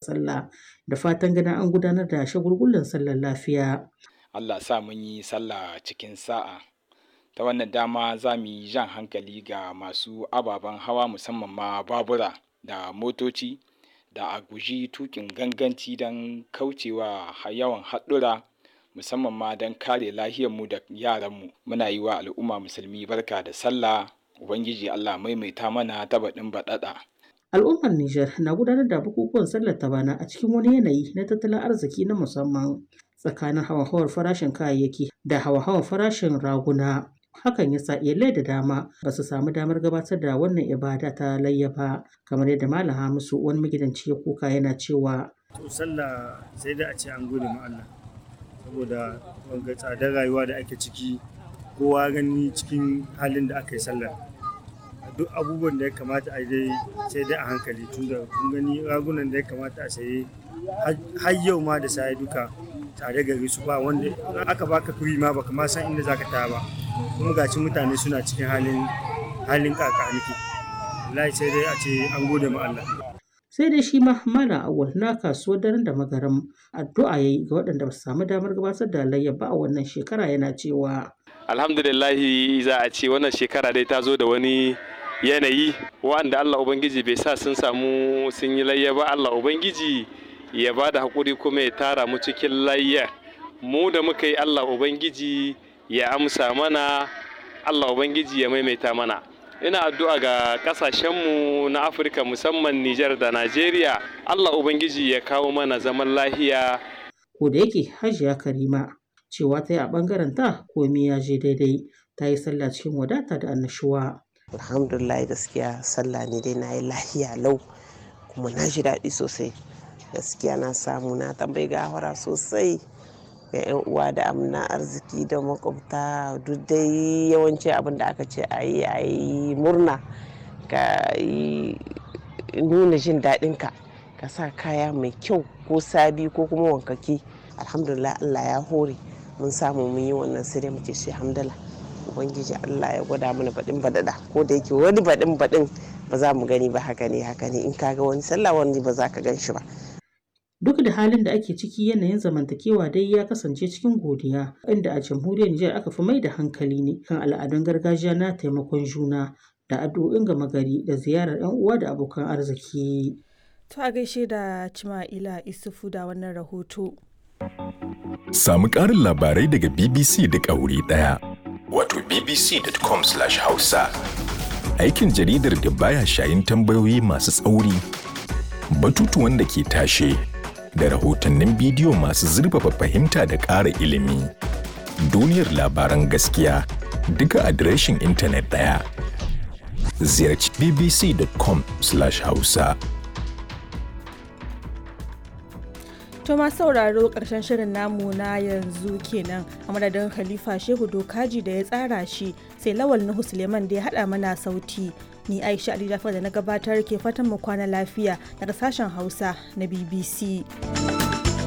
sallah da fatan ganin an gudanar da shagulgulan sallar lafiya. Allah sa mun yi sallah cikin sa'a. Ta wannan dama za mu yi jan hankali ga masu ababen hawa musamman ma babura da motoci da a guji tukin ganganci don kaucewa yawan haɗura musamman ma don kare lahiyarmu da yaranmu. Muna yi wa al'umma musulmi barka da sallah. Ubangiji Allah maimaita mana ta baɗin baɗaɗa. Al'ummar Nijar na gudanar da bukukuwan sallar ta bana a cikin wani yanayi na tattalin arziki na musamman tsakanin hawa-hawar farashin kayayyaki da hawa-hawar farashin raguna. Hakan ya sa iyalai da dama ba su samu damar gabatar da wannan ibada ta layya ba kamar yadda Malam Hamisu wani magidanci ya kuka yana cewa. To sallah sai da a ce an gode ma Allah saboda wanga tsadar rayuwa da ake ciki kowa gani cikin halin da aka yi sallar. duk abubuwan da ya kamata a dai sai dai a hankali tunda kun gani ragunan da ya kamata a saye har yau ma da saye duka tare gari su ba wanda aka baka kuri ma baka ma san inda zaka taya ba kuma gaci mutane suna cikin halin halin kakaniki wallahi sai dai a ce an gode ma Allah sai dai shi ma malam awal na kasuwar daren da magaram addu'a yayi ga waɗanda ba su samu damar gabatar da layya ba a wannan shekara yana cewa alhamdulillahi za a ce wannan shekara dai ta zo da wani yanayi wanda Allah Ubangiji bai sa sun samu sun yi layya ba Allah Ubangiji ya ba da haƙuri kuma ya tara mu cikin layya mu da muka yi Allah Ubangiji ya amsa mana Allah Ubangiji ya maimaita mana ina addu'a ga ƙasashenmu na Afirka musamman Nijar da Najeriya Allah Ubangiji ya kawo mana zaman lahiya ko da yake Hajiya Karima cewa ta yi a ɓangaren ta komai ya je daidai ta yi sallah cikin wadata da annashuwa. alhamdulillah gaskiya sallah ne dai na yi lahiya lau kuma na ji daɗi sosai gaskiya na samu na tambayi gawara sosai ga 'yan uwa da amna arziki da makwabta duk dai yawanci abin da aka ce a yi a yi murna ka yi nuna jin daɗinka ka sa kaya mai kyau ko sabi ko kuma wankaki alhamdulillah allah ya hore mun samu mun yi wannan sai dai muke shi hamdala ubangiji allah ya gwada mana baɗin baɗaɗa ko da yake wani baɗin baɗin ba za mu gani ba haka ne haka ne in ka ga wani sallah wani ba za ka gan shi ba Duk da halin da ake ciki yanayin zamantakewa dai ya kasance cikin godiya inda a jamhuriyar Nijar aka fi mai da hankali ne kan al'adun gargajiya na taimakon juna da addu'o'in gama gari da ziyarar 'yan uwa da abokan arziki. To a gaishe da Cima'ila Isufu da wannan rahoto. Samu ƙarin labarai daga BBC duk a wuri ɗaya. Wato bbc.com/hausa. Aikin jaridar da baya shayin tambayoyi masu tsauri, batutuwan da ke tashe, da rahotannin bidiyo masu zurfafa fahimta da ƙara ilimi. Duniyar labaran gaskiya duka adireshin intanet ɗaya. Ziyarci bbc.com/hausa. To ma sauraro ƙarshen shirin namu na yanzu kenan a madadin Khalifa Shehu Dokaji da ya tsara shi sai Lawal Nuhu Suleiman da ya haɗa mana sauti. Ni Aisha Ali Jafar da na gabatar ke fatan mu kwana lafiya daga sashen Hausa na BBC.